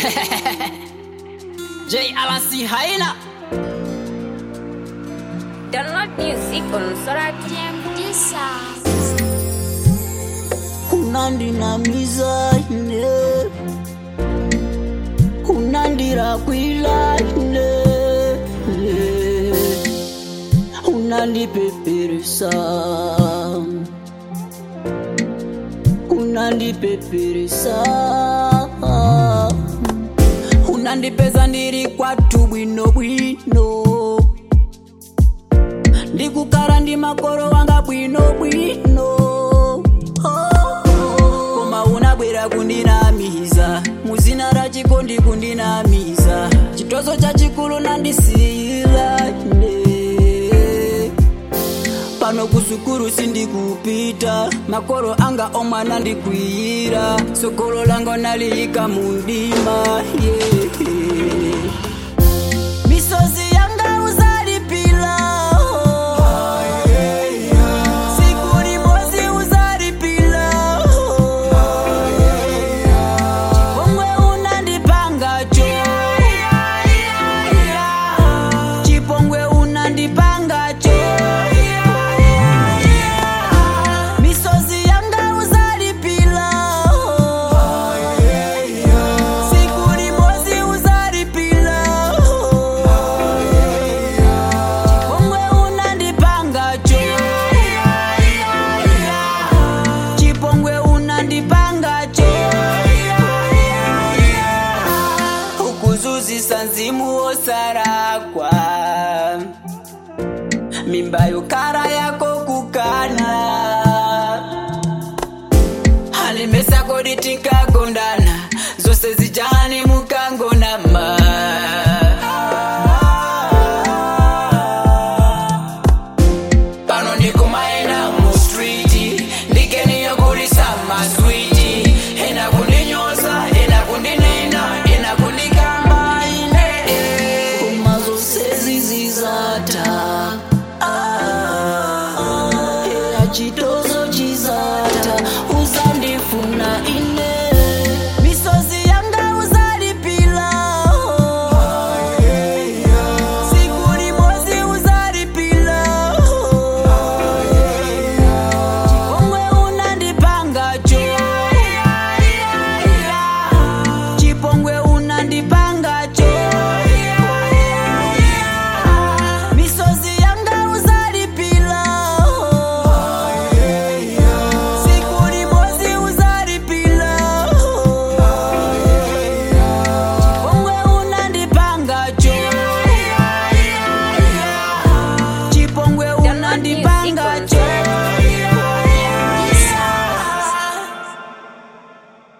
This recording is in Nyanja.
J Alansi haina Download music on Sora unandinamiza ine unandirakwila ine unandipeperesa unandipeperesa unandipeza ndiri kwatu bwino bwino ndikukara ndi makoro wanga bwino bwino oh, koma unabwera kundinamiza muzina ra chikondi kundinamiza chitozo chachikulu nandisiyira ine pano kusukuru sindikupita makoro anga omwana ndikwiyira sokolo lango naliyika mundima yeah. misozi yanga uzalipila siku limozi uzalipila chipongwe unandipangacho chipongwe unandipangacho misozi yanga uzalipila siku limozi uzalipila chipongwe unandipangacho chipongwe unandipangacho ukuzuzisa nzimu osarakwa mimba yokara yako kukana halimesako ditikagondana